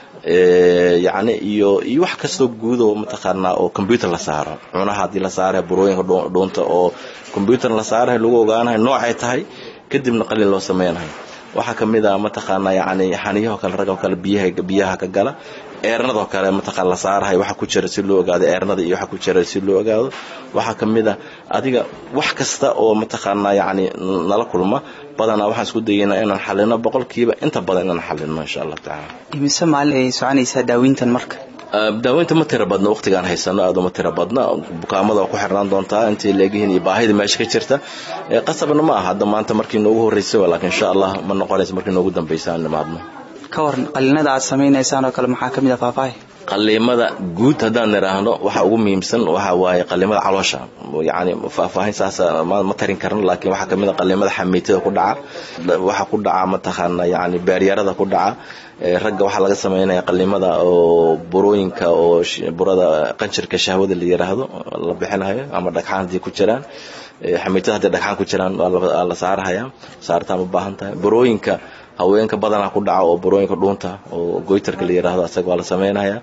yacni iyo iyo wax kastoo guud oo mataqaanaa oo combyuutar la saaro cunaha haddii la saarayo burooyinka dhuunta oo combyuutar la saarayo lagu ogaanayo noocay tahay kadibna qalin loo sameynayo waxaa ka mid a mataqaanaa yacni xaniyahoo kale ragoo kale biyaha biyaha ka gala eernadoo kale mataqaan la saarahay waxa ku jira si loo ogaado eernada iyo waxa ku jira si loo ogaado waxaa ka mid a adiga wax kasta oo mataqaanaa yacni nala kulma badanaa waxaan isku dayeynaa inaan xalino boqolkiiba inta badan inaan xalino insha allahu tacaala imise maalin ay soconaysaa daaweyntan marka daaweynta ma tira badna waqtigaan haysano aad uma tira badna bukaamada waa ku xirnaan doontaa intay leegyihiin iyo baahida meesha ka jirta qasabna ma aha hadda maanta markii noogu horreysay laakiin insha allah ma noqonayso markii noogu dambaysa aan nimaadno ka waran qaliinada aad samaynaysaan oo kale maxaa ka mid ah faahfaahi qaliimada guud haddaan nidhaahno waxa ugu muhiimsan waxa waaye qaliimada caloosha yani faahfaahin saas ma tarin karno laakiin waxaa kamid a qaliimada xamiitada ku dhaca waxa ku dhaca mataqaana yani beeryarada ku dhaca ragga waxaa laga sameynaya qaliimada oo burooyinka oo burada qanjirka shahwada la yiraahdo la bixinayo ama dhagxaan haddii ku jiraan xamiitada haddii dhagxaan ku jiraan waa la saarahaya saartaan u baahan tahay burooyinka haweenka badanaa ku dhaca oo burooyinka dhuunta oo goytarka la yiraahdo asaga waa la sameynaya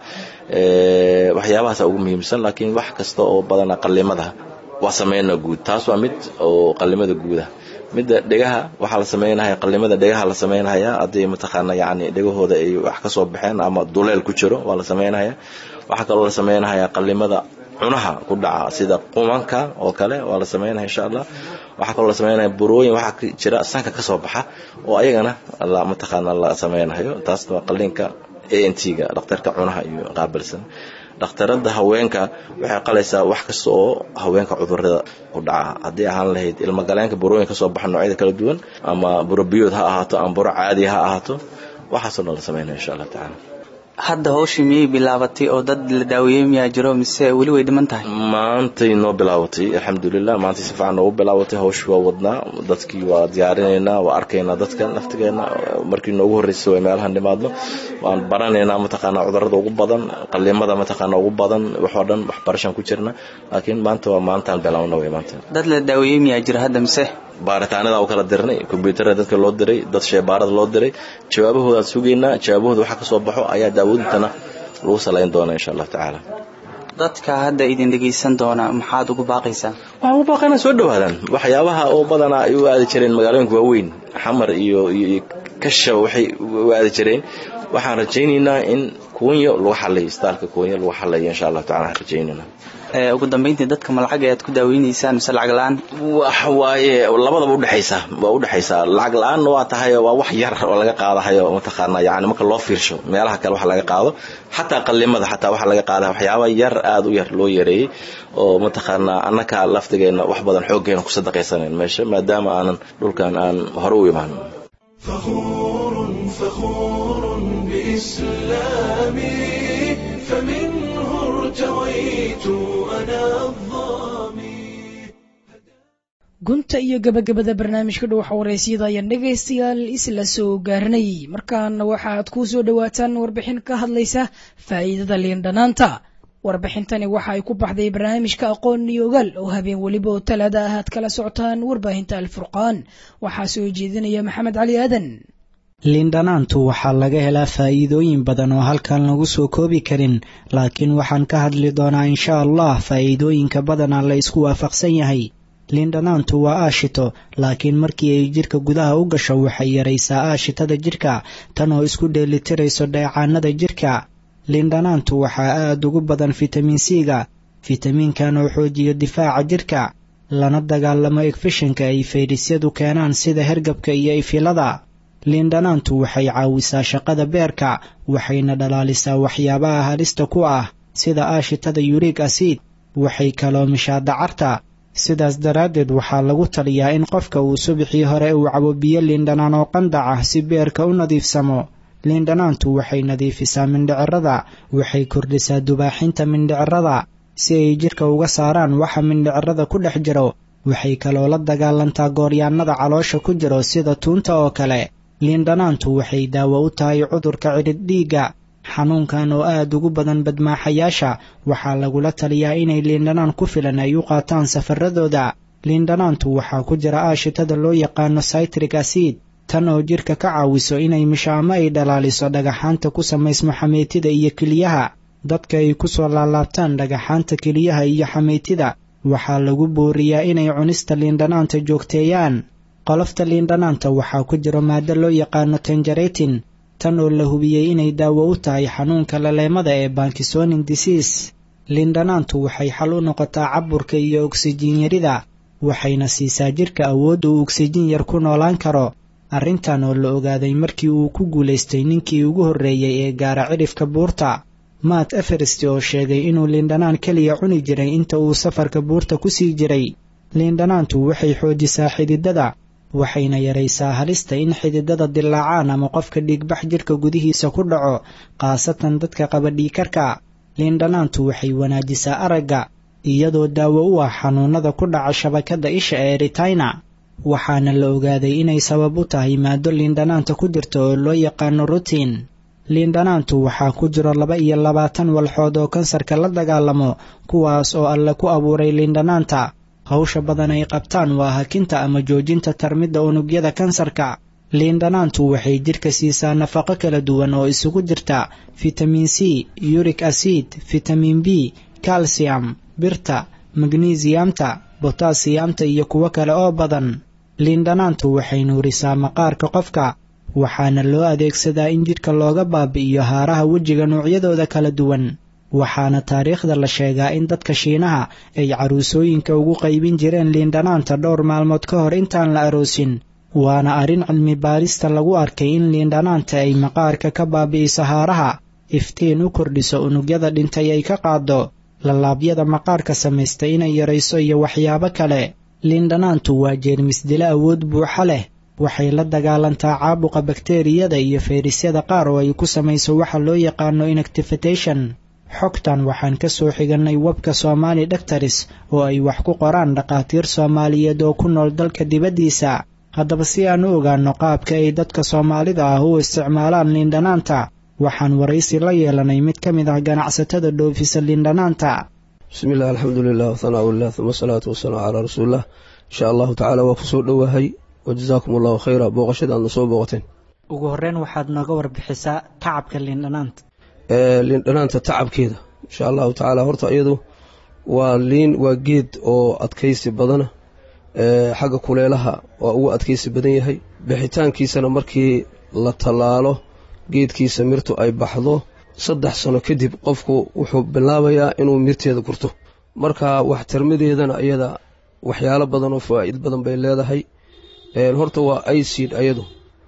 waxyaabahaasa ugu muhiimsan laakiin wax kasta oo badanaa qalimada waa sameynaa guud taas waa mid oo qalimada guuda midda dhegaha waxaa la sameynaya qalimada dhegaha la sameynaya haddii mataqaana yani dhegahooda ay wax ka soo baxeen ama duleel ku jiro waa la sameynaya waxaa kaloo la sameynaya qalimada cunaha ku dhaca sida qumanka oo kale waa la sameynaya insha allah waxaa kaloo la sameynaya burooyin waxaa jira sanka ka soo baxa oo ayagana mataqaana la sameynayo taas waa qaliinka a n t-ga dhakhtarka cunaha iyo qaabilsan dhakhtarada haweenka waxay qalaysaa wax kasta oo haweenka cudurada ku dhaca haddii ahaan lahayd ilmagaleenka burooyin kasoo baxa noocyada kala duwan ama buro biyood ha ahaato ama buro caadi ha ahaato waxaasoo dhan la sameynaya insha allah tacaala hadda hawshii miyay bilaabatay oo dad la daaweeyey miyaa jiro mise weli way dhiman tahay maantay noo bilaabatay alxamdulilah maantay si fiican noogu bilaabatay hawshii waa wadnaa dadkii waa diyaarinaynaa waa arkaynaa dadka naftigeena markii noogu horreysay way meelahan nimaadno waan baranaynaa mataqaanaa cudurada ugu badan qaliimada mataqaanaa ugu badan waxoo dhan waxbarashaan ku jirna laakiin maanta waa maantaan bilaawna way maanta dad la daaweeyey miyaa jira hadda mise baaritaanada u kala dirnay kombyuutarada dadka loo diray dad sheebaarada loo diray jawaabahoodaad sugaynaa jawaabahooda waxa ka soo baxo ayaa daawadintana lagu salayn doonaa insha allah tacaala dadka hadda idin dhegaysan doona maxaad ugu baaqaysaa waxaan ugu baaqaynaa soo dhawaadaan waxyaabaha oo badanaa ay u aadi jireen magaalooyinka waaweyn xamar iyo iyo kasha waxay u aadi jireen waxaan rajaynaynaa in kuunyo lagu xalayo istaalka kuunyo lagu xalayo insha allah tacala waxaan rajaynaynaa ugu dambeyntii dadka malacag ayaad ku daaweynaysaan mise lacag la-aan wax waaye labadaba udhexaysa waa udhexaysaa lacag la-aan waa tahay waa wax yar oo laga qaadahayo mataqaana yani marka loo fiirsho meelaha kale wax laga qaado xataa qalimada xataa waxa laga qaada waxyaaba yar aada u yar loo yareeyey oo mataqaana annaka laftigeena wax badan xooggeena ku sadaqaysanayn meesha maadaama aanan dhulkan aan hore u imaan فخور فخور بإسلامي فمنه ارتويت أنا gunta iyo gabagabada barnaamijka dhuwaxa waraysyada ayaan dhegaystayaal isla soo gaarnay markaana waxaad ku soo dhowaataan warbixin ka hadlaysa faa'iidada liindhanaanta warbixintani waxa ay ku baxday barnaamijka aqoon iyo ogaal oo habeen weliba oo talaada ah aad kala socotaan warbaahinta alfurqaan waxaa soo jeedinaya maxamed cali aadan liindhanaantu waxaa laga helaa faa'iidooyin badan oo halkan lagu soo koobi karin laakiin waxaan ka hadli doonaa insha allah faa'iidooyinka badanaa la isku waafaqsan yahay liindhanaantu waa aashito laakiin markii ay jidhka gudaha u gasho waxay yaraysaa aashitada jidhka tan oo isku dheelitirayso dheecaanada jidhka liindhanaantu waxaa aad ugu badan fitamiin c-ga fitamiinkan oo xoojiyo difaaca jidhka lana dagaalamo egfishinka ay fayrisyadu keenaan sida hergabka iyo ifilada liindhanaantu waxay caawisaa shaqada beerka waxayna dhalaalisaa waxyaabaha halista ku ah sida aashitada yurig asiid waxay kaloomishaa dacarta sidaas daraaddeed waxaa lagu taliyaa in qofka uu subaxii hore uu cabo biyo liindhanaan oo qandac ah si beerka u nadiifsamo liindhanaantu waxay nadiifisaa mindhicirada waxay kordhisaa dubaaxinta mindhicirada si ay jidhka uga saaraan waxa mindhicirada ku dhex jiro waxay kaloo la dagaalantaa gooryaannada caloosha ku jiro sida tuunta oo kale liindhanaantu waxay daawo u tahay cudurka cidhidh dhiigga xanuunkan oo aad ugu badan badmaaxayaasha waxaa lagula taliyaa inay liindhanaan ku filan ay u qaataan safaradooda liindhanaantu waxaa ku jira aashitada loo yaqaano saytrik asiid tan oo jidhka ka caawiso inay misho ama ay dhalaaliso dhagaxaanta ku samaysmo xameytida iyo keliyaha dadka ay ku soo laalaabtaan dhagaxaanta keliyaha iyo xameytida waxaa lagu booriyaa inay cunista liindhanaanta joogteeyaan qolofta liindhanaanta waxaa ku jira maado loo yaqaano tanjaretin tan oo la hubiyey inay daawo u tahay xanuunka laleemada ee bankisoning diseas liindhanaantu waxay xal u noqotaa caburka iyo oksijiin yarida waxayna siisaa jidhka awood uu oksijiin yar ku noolaan karo arrintan oo la ogaaday markii uu ku guulaystay ninkii ugu horreeyey ee gaara cidhifka buurta maat everest oo sheegay inuu liindhanaan keliya cuni jiray inta uu safarka buurta ku sii jiray liindhanaantu waxay xoojisaa xididada waxayna yaraysaa halista in xididada dilaacaan ama qofka dhiigbax jidhka gudihiisa ku dhaco khaasatan dadka qaba dhiikarka liindhanaantu waxay wanaajisaa aragga iyadoo daawo u ah xanuunada ku dhaca shabakadda isha ee ritina waxaana la ogaaday inay sabab u tahay maado liindhanaanta ku jirta oo loo yaqaano rutiin liindhanaantu waxaa ku jiro laba iyo labaatan walxood oo kansarka la dagaalamo kuwaas oo alle ku abuuray liindhanaanta hawsha badan ay qabtaan waa hakinta ama joojinta tarmidda unugyada kansarka liindhanaantu waxay jidhka siisaa nafaqo kala duwan oo isugu jirta fitamiin c yurik acid fitamiin b calcium birta magnesiyamta botasiyamta iyo kuwo kale oo badan liindhanaantu waxay nuurisaa maqaarka qofka waxaana loo adeegsadaa in jidhka looga baabi'iyo haaraha wejiga noocyadooda kala duwan waxaana taariikhda la sheegaa in dadka shiinaha ay caruusooyinka ugu qaybin jireen liindhanaanta dhowr maalmood ka hor intaan la aroosin waana arrin cilmi baarista lagu arkay in liindhanaanta ay maqaarka ka baabi'iso haaraha iftiin u kordhiso unugyada dhintay ay ka qaaddo lallaabyada maqaarka samaysta inay yarayso iyo waxyaabo kale liindhanaantu waa jeermis dilo awood buuxa leh waxay la dagaalantaa caabuqa bakteeriyada iyo fayrisyada qaar oo ay ku samayso waxa loo yaqaano inactifitation xogtan waxaan ka soo xigannay webka somaali doctors oo ay wax ku qoraan dhakhaatiir soomaaliyeed oo ku nool dalka dibaddiisa haddaba si aan u ogaanno qaabka ay dadka soomaalida ah u isticmaalaan liindhanaanta waxaan waraysi la yeelanay mid ka mid ah ganacsatada dhoofisa liindhanaanta bismi illah alxamdulilah whanaaullah uma asalaatu wasalaamu calaa rasuulilah insha allahu tacaala waa ku soo dhowahay wa jazaakum allahu khayra booqashada aadna soo booqateen ugu horreyn waxaad nooga warbixisaa tacabka liindhanaanta liindhanaanta tacabkeeda insha allahu tacaala horta iyadu waa liin waa geed oo adkaysi badana xagga kuleelaha waa ugu adkaysi badan yahay bixitaankiisana markii la tallaalo geedkiisa mirtu ay baxdo saddex sano kadib qofku wuxuu bilaabayaa inuu mirteeda gurto marka waxtarmadeedana iyada waxyaalo badan oo fawaa'id badan bay leedahay horta waa icid ayadu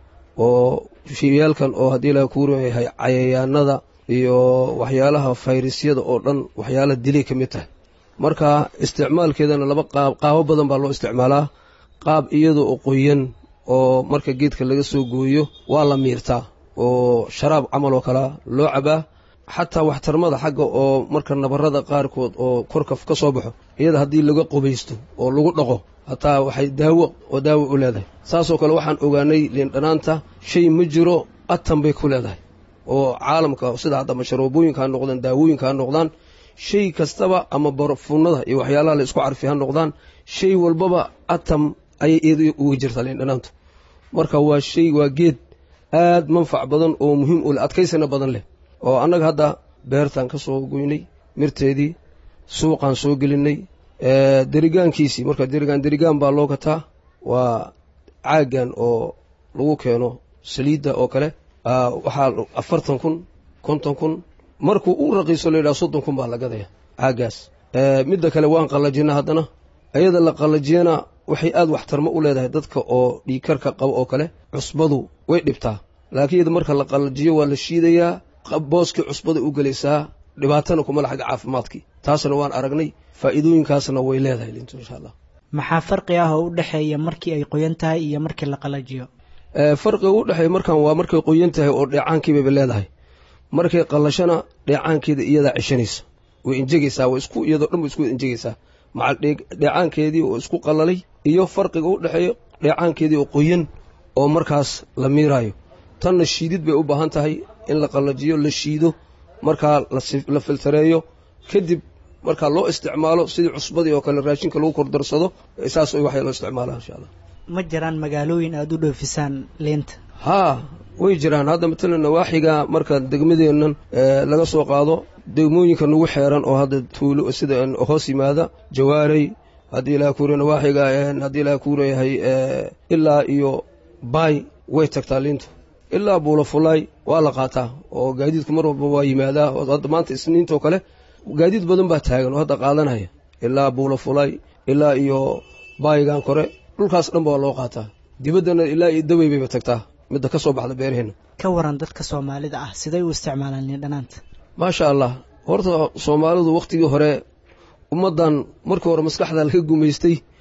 oo shiyaalkan oo haddii ilaha kuu yahay cayayaanada iyo waxyaalaha fayrisyada oo dhan waxyaala dilay ka mid tahay marka isticmaalkeedana laba qaab qaabo badan baa loo isticmaalaa qaab iyada oo qoyan oo marka geedka laga soo gooyo waa la miirtaa oo sharaab camal oo kalea loo cabaa xataa waxtarmada xagga oo marka nabarada qaarkood oo korka ka soo baxo iyada haddii laga qubaysto oo lagu dhaqo hataa waxay daawo oo daawo u leedahay saasoo kale waxaan ogaanay liindhanaanta shay ma jiro atan bay ku leedahay oo caalamka sida hadda masharoobooyinka ha noqdaan daawooyinka ha noqdaan shay kastaba ama barfunnada iyo waxyaalaha la isku carfi ha noqdaan shay walbaba atam ayay iyada uga jirtaa liindhanaantu marka waa shay waa geed aad manfac badan oo muhiim u leh adkaysana badan leh oo annaga hadda beertaan ka soo goynay mirteedii suuqaan soo gelinay derigaankiisii marka derigaan derigaan baa loo gataa waa caaggan oo lagu keeno saliidda oo kale waxaa afartan kun konton kun markuu u raqiiso la yidhaha soddon kun baa la gadaya caaggaas midda kale waan qallajina haddana iyada la qallajiyana waxay aad waxtarmo u leedahay dadka oo dhiikarka qabo oo kale cusbadu way dhibtaa laakiin iyada marka la qallajiyo waa la shiidayaa booskii cusbada u gelaysaa dhibaatana kuma la xagga caafimaadkii taasna waan aragnay faa'iidooyinkaasna way leedahay lintu insha allah maxaa farqi ah oo u dhexeeya markii ay qoyan tahay iyo markii la qalajiyo farqiga u dhexeeya markan waa markay qoyan tahay oo dheecaankiibaba leedahay markay qallashana dheecaankeeda iyadaa ceshanaysa way injegaysaa waa isku iyadoo dhan way isku injegaysaa maca dheecaankeedii oo isku qallalay iyo farqiga u dhexeeya dheecaankeedii oo qoyan oo markaas la miiraayo tanna shiidid bay u baahan tahay in la qallajiyo la shiido markaa la filtareeyo kadib markaa loo isticmaalo sidii cusbadii oo kale raashinka lagu kordarsado saas waxay loo isticmaalaa insha allah ma jiraan magaalooyin aada u dhoofisaan liinta haa way jiraan hadda matalan nawaaxiga marka degmadeennan laga soo qaado degmooyinka nagu xeeran oo hadda tuulo sida hoos yimaada jawaarey haddii ilaha kuura nawaaxiga haddii ilaha kuurayahay ilaa iyo baay way tagtaa liintu ilaa buulafulaay waa la qaataa oo gaadiidku mar walba waa yimaadaa hadda maanta isniintoo kale gaadiid badan baa taagan oo hadda qaadanaya ilaa buulafulaay ilaa iyo baayigan kore dhulkaas dhanba waa loo qaataa dibaddana ilaa iyo dawey bayba tagtaa midda ka soo baxda beeraheenna ka waran dadka soomaalida ah siday u isticmaalaan liindhanaanta maasha allah horta soomaalidu wakhtigii hore ummaddan markii hore maskaxda laga gumaystay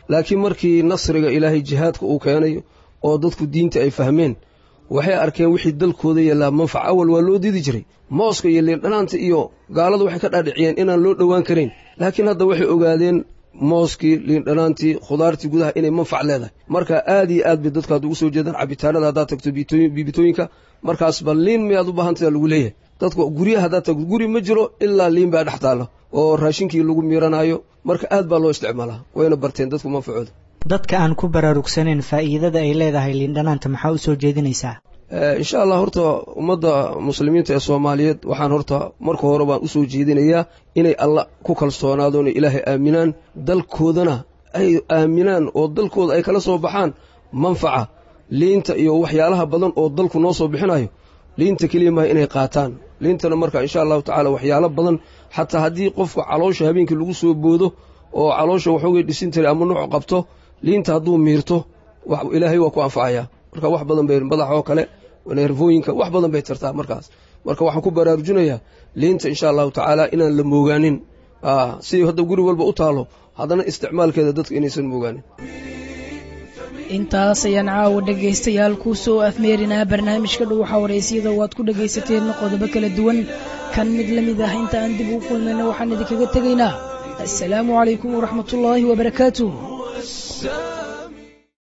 laakiin markii nasriga ilaahay jihaadka uu keenayo oo dadku diinta ay fahmeen waxay arkeen wixii dalkooda yeelaa manfac awal waa loo didi jiray mooska iyo liindhanaanta iyo gaaladu waxay ka dhaadhiciyeen inaan loo dhowaan karayn laakiin hadda waxay ogaadeen mooskii liindhanaantii khudaartii gudaha inay manfac leedahay marka aad iyo aad bay dadku hadda ugu soo jeedaan cabitaanada haddaad tagto biibitooyinka markaas bal liin miyaad u baahantaha lagu leeyahay dadku guryaha haddaad tagto guri ma jiro ilaa liin baa dhex taalla oo raashinkii lagu miiranayo marka aad baa loo isticmaalaa wayna barteen dadku manfacooda dadka aan ku baraarugsanayn faa'iidada ay leedahay liindhanaanta maxaa u soo jeedinaysaa insha allah horta ummadda muslimiinta ee soomaaliyeed waxaan horta marka hore baan usoo jeedinayaa inay alla ku kalsoonaadon ilaahay aaminaan dalkoodana ay aaminaan oo dalkooda ay kala soo baxaan manfaca liinta iyo waxyaalaha badan oo dalku noo soo bixinayo liinta keliya maaha inay qaataan liintana marka insha allahu tacaala waxyaalo badan xataa haddii qofka caloosha habeenkii lagu soo boodo oo caloosha waxoogay dhisin tari ama nuuc qabto liinta hadduu miirto ilaahay waa ku anfacayaa marka wax badan bay madaxoo kale neerfooyinka wax badan bay tartaa markaas marka waxaan ku baraarujinayaa liinta insha allahu tacaala inaan la moogaanin sidii hadda guri walba u taalo haddana isticmaalkeeda dadka inaysan moogaanin intaas ayaan caawa dhegaystayaal ku soo afmeerinaa barnaamijka dhuuxa waraysyada waad ku dhegaysateen qodobo kala duwan kan mid la mid ah inta aan dib ugu kulmayna waxaan idinkaga tegaynaa assalaamu calaykum waraxmatullaahi wabarakaatuh